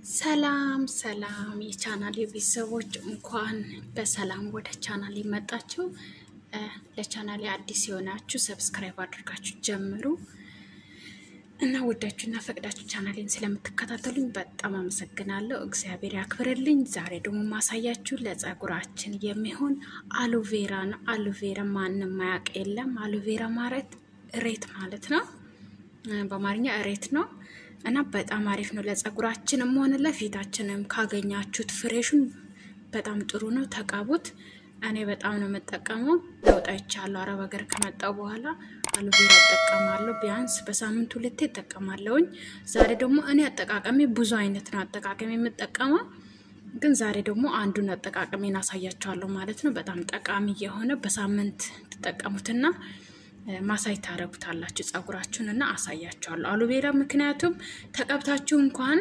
ሰላም ሰላም የቻናል ቤተሰቦች እንኳን በሰላም ወደ ቻናል የመጣችሁ። ለቻናል አዲስ የሆናችሁ ሰብስክራይብ አድርጋችሁ ጀምሩ እና ወዳችሁና ፈቅዳችሁ ቻናሌን ስለምትከታተሉኝ በጣም አመሰግናለሁ። እግዚአብሔር ያክብርልኝ። ዛሬ ደግሞ ማሳያችሁ ለጸጉራችን የሚሆን አሎቬራ ነው። አሎቬራ ማንም ማያውቅ የለም። አሎቬራ ማለት እሬት ማለት ነው። በአማርኛ እሬት ነው እና በጣም አሪፍ ነው ለጸጉራችንም ሆነ ለፊታችንም ካገኛችሁት ፍሬሹን በጣም ጥሩ ነው። ተቀቡት። እኔ በጣም ነው የምጠቀመው። ለውጥ አይቻለሁ። አረብ ሀገር ከመጣው በኋላ አሎቬራ እጠቀማለሁ። ቢያንስ በሳምንት ሁለቴ እጠቀማለሁኝ። ዛሬ ደግሞ እኔ አጠቃቀሜ ብዙ አይነት ነው አጠቃቀሜ የምጠቀመው፣ ግን ዛሬ ደግሞ አንዱን አጠቃቀሜን አሳያቸዋለሁ ማለት ነው። በጣም ጠቃሚ የሆነ በሳምንት ትጠቀሙትና ማሳይ ታረጉታላችሁ ጸጉራችሁን እና አሳያቸዋለሁ አሎቬራ። ምክንያቱም ተቀብታችሁ እንኳን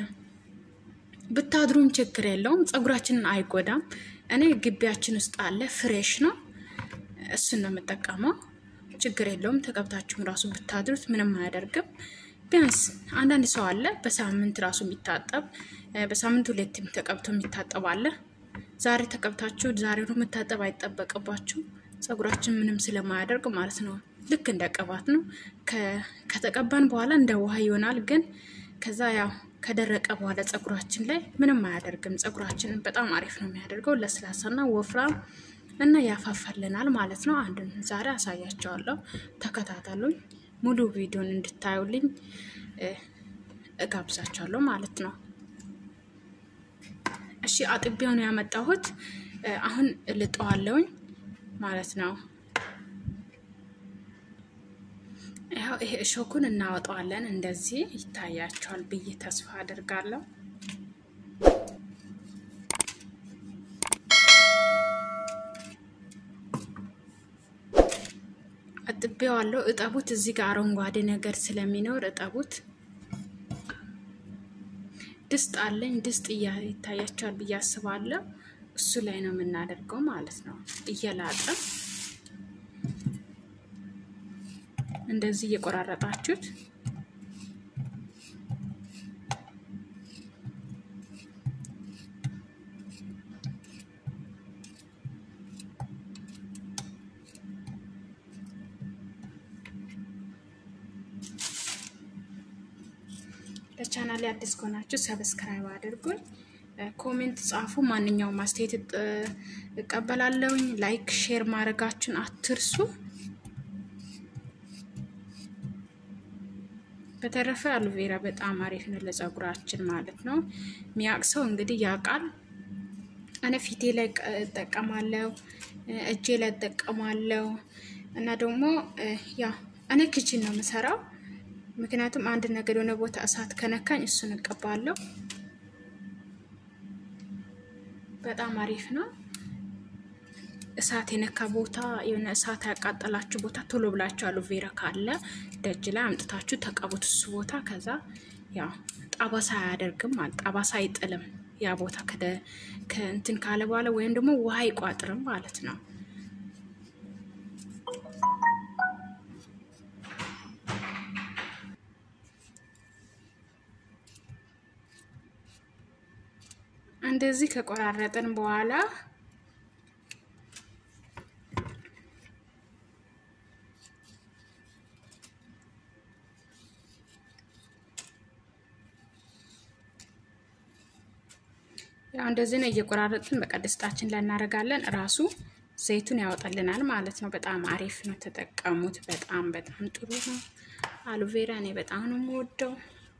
ብታድሩም ችግር የለውም ጸጉራችንን አይጎዳም። እኔ ግቢያችን ውስጥ አለ ፍሬሽ ነው፣ እሱን ነው የምጠቀመው። ችግር የለውም ተቀብታችሁም ራሱ ብታድሩት ምንም አያደርግም። ቢያንስ አንዳንድ ሰው አለ በሳምንት ራሱ የሚታጠብ በሳምንት ሁለትም ተቀብቶ የሚታጠብ አለ። ዛሬ ተቀብታችሁ ዛሬ ነው የምታጠብ አይጠበቅባችሁ ጸጉራችን ምንም ስለማያደርግ ማለት ነው። ልክ እንደ ቅባት ነው። ከተቀባን በኋላ እንደ ውሃ ይሆናል። ግን ከዛ ያው ከደረቀ በኋላ ጸጉራችን ላይ ምንም አያደርግም። ጸጉራችንን በጣም አሪፍ ነው የሚያደርገው ለስላሳና ወፍራም እና ያፋፋልናል ማለት ነው። አንድን ዛሬ አሳያቸዋለሁ። ተከታተሉኝ። ሙሉ ቪዲዮን እንድታዩልኝ እጋብዛቸዋለሁ ማለት ነው። እሺ አጥቢያው ነው ያመጣሁት። አሁን ልጠዋለውኝ ማለት ነው። ያው ይሄ እሾኩን እናወጣዋለን። እንደዚህ ይታያቸዋል ብዬ ተስፋ አድርጋለሁ። አጥቤዋለሁ። እጠቡት። እዚህ ጋር አረንጓዴ ነገር ስለሚኖር እጠቡት። ድስት አለኝ። ድስት ይታያቸዋል ብዬ አስባለሁ። እሱ ላይ ነው የምናደርገው ማለት ነው። እየላጠ እንደዚህ እየቆራረጣችሁት ለቻናሌ አዲስ ከሆናችሁ ሰብስክራይብ አድርጉኝ። ኮሜንት ጻፉ። ማንኛውም አስተያየት እቀበላለሁኝ። ላይክ ሼር ማድረጋችሁን አትርሱ። በተረፈ አሎቬራ በጣም አሪፍ ነው ለጸጉራችን ማለት ነው። ሚያቅ ሰው እንግዲህ ያውቃል። እኔ ፊቴ ላይ እጠቀማለሁ፣ እጄ ላይ እጠቀማለሁ እና ደግሞ ያ እኔ ክችን ነው የምሰራው። ምክንያቱም አንድ ነገር የሆነ ቦታ እሳት ከነካኝ እሱን እቀባለሁ። በጣም አሪፍ ነው። እሳት የነካ ቦታ የሆነ እሳት ያቃጠላችሁ ቦታ ቶሎ ብላችሁ አሎቬራ ካለ ደጅ ላይ አምጥታችሁ ተቀቡት እሱ ቦታ። ከዛ ያው ጠባሳ አያደርግም ማለት ጠባሳ አይጥልም። ያ ቦታ ከእንትን ካለ በኋላ ወይም ደግሞ ውሃ አይቋጥርም ማለት ነው። እንደዚህ ከቆራረጥን በኋላ ያው እንደዚህ ነው እየቆራረጥን በቃ ድስታችን ላይ እናደርጋለን። ራሱ ዘይቱን ያወጣልናል ማለት ነው። በጣም አሪፍ ነው፣ ተጠቀሙት። በጣም በጣም ጥሩ ነው። አሎቬራ እኔ በጣም ነው የምወደው።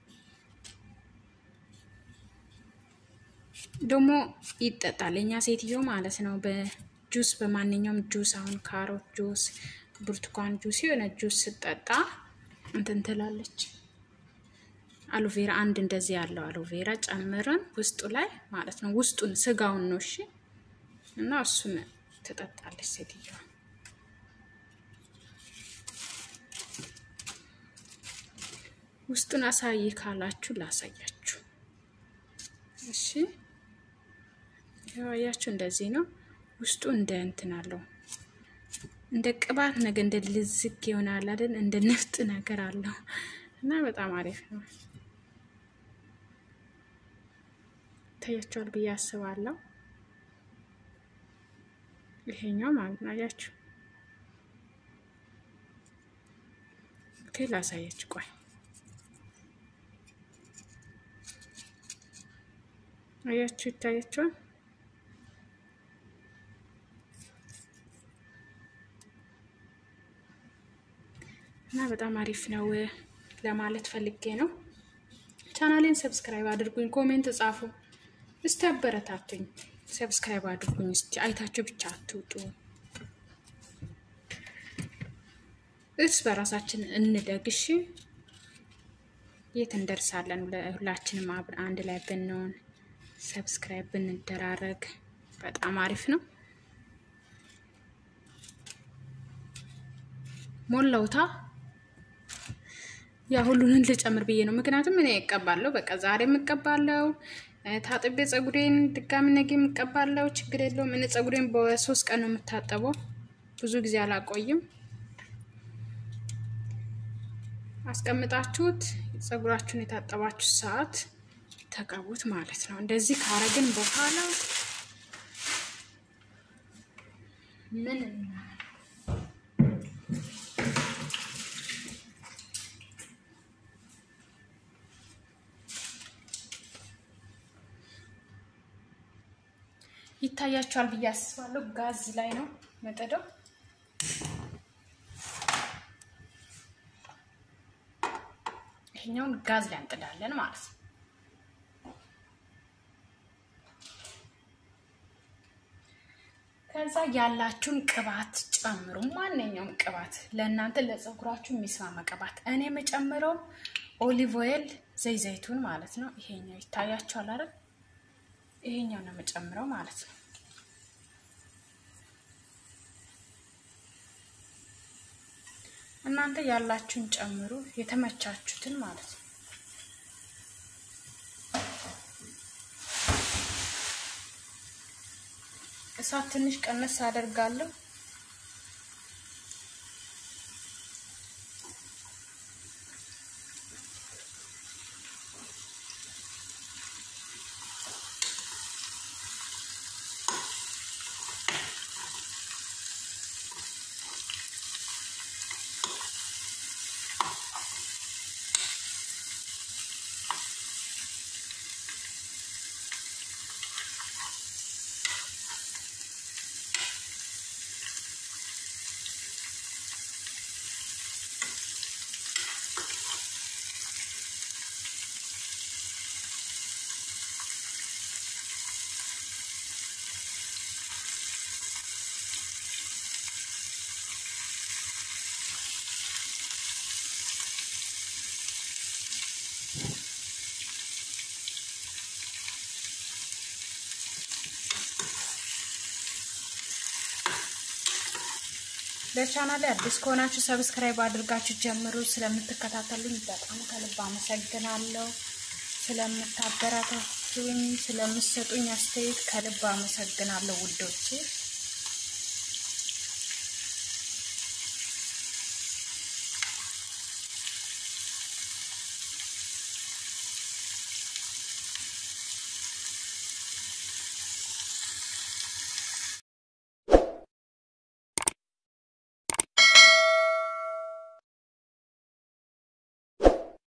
ደግሞ ይጠጣል። እኛ ሴትዮ ማለት ነው በጁስ በማንኛውም ጁስ አሁን ካሮት ጁስ፣ ብርቱካን ጁስ የሆነ ጁስ ስጠጣ እንትን ትላለች። አሎቬራ አንድ እንደዚህ ያለው አሎቬራ ጨምረን ውስጡ ላይ ማለት ነው ውስጡን ስጋውን ነው እሺ። እና እሱን ትጠጣለች ሴትዮዋ። ውስጡን አሳይ ካላችሁ ላሳያችሁ እሺ። ያያችሁ እንደዚህ ነው። ውስጡ እንደ እንትን አለው እንደ ቅባት ነገር እንደ ልዝግ ይሆናል አይደል? እንደ ንፍጥ ነገር አለው እና በጣም አሪፍ ነው። ይታያቸዋል ብዬ አስባለሁ። ይሄኛው ማለት ነው። አያችሁ? ኦኬ ላሳያችሁ። ቆይ አያችሁ? ይታያቸዋል። እና በጣም አሪፍ ነው ለማለት ፈልጌ ነው። ቻናሌን ሰብስክራይብ አድርጉኝ፣ ኮሜንት ጻፉ፣ እስቲ አበረታቱኝ። ሰብስክራይብ አድርጉኝ እስቲ አይታችሁ ብቻ አትውጡ። እርስ በራሳችን እንደግሽ የት እንደርሳለን? ሁላችንም አንድ ላይ ብንሆን ሰብስክራይብ ብንደራረግ በጣም አሪፍ ነው። ሞላውታ ያ ሁሉንን ልጨምር ብዬ ነው። ምክንያቱም እኔ እቀባለሁ፣ በቃ ዛሬ የምቀባለው ታጥቤ ፀጉሬን ድጋሚ ነገ የምቀባለው፣ ችግር የለውም። እኔ ፀጉሬን በሶስት ቀን ነው የምታጠበው፣ ብዙ ጊዜ አላቆይም። አስቀምጣችሁት ፀጉራችሁን የታጠባችሁ ሰዓት ተቀቡት ማለት ነው። እንደዚህ ካረግን በኋላ ምን ይታያቸዋል ብዬ አስባለሁ። ጋዝ ላይ ነው መጠደው። ይሄኛውን ጋዝ ላይ እንጥዳለን ማለት ነው። ከዛ ያላችሁን ቅባት ጨምሩ። ማንኛውም ቅባት ለእናንተ ለፀጉራችሁ የሚስማማ ቅባት። እኔ የምጨምረው ኦሊቭ ኦይል ዘይ ዘይቱን ማለት ነው። ይሄኛው ይታያቸዋል አይደል? ይሄኛው ነው የምጨምረው ማለት ነው። እናንተ ያላችሁን ጨምሩ፣ የተመቻችሁትን ማለት ነው። እሳት ትንሽ ቀነስ አደርጋለሁ። ለቻናል አዲስ ከሆናችሁ ሰብስክራይብ አድርጋችሁ ጀምሩ። ስለምትከታተሉኝ በጣም ከልብ አመሰግናለሁ። ስለምታበረታቱኝ፣ ስለምትሰጡኝ አስተያየት ከልብ አመሰግናለሁ ውዶቼ።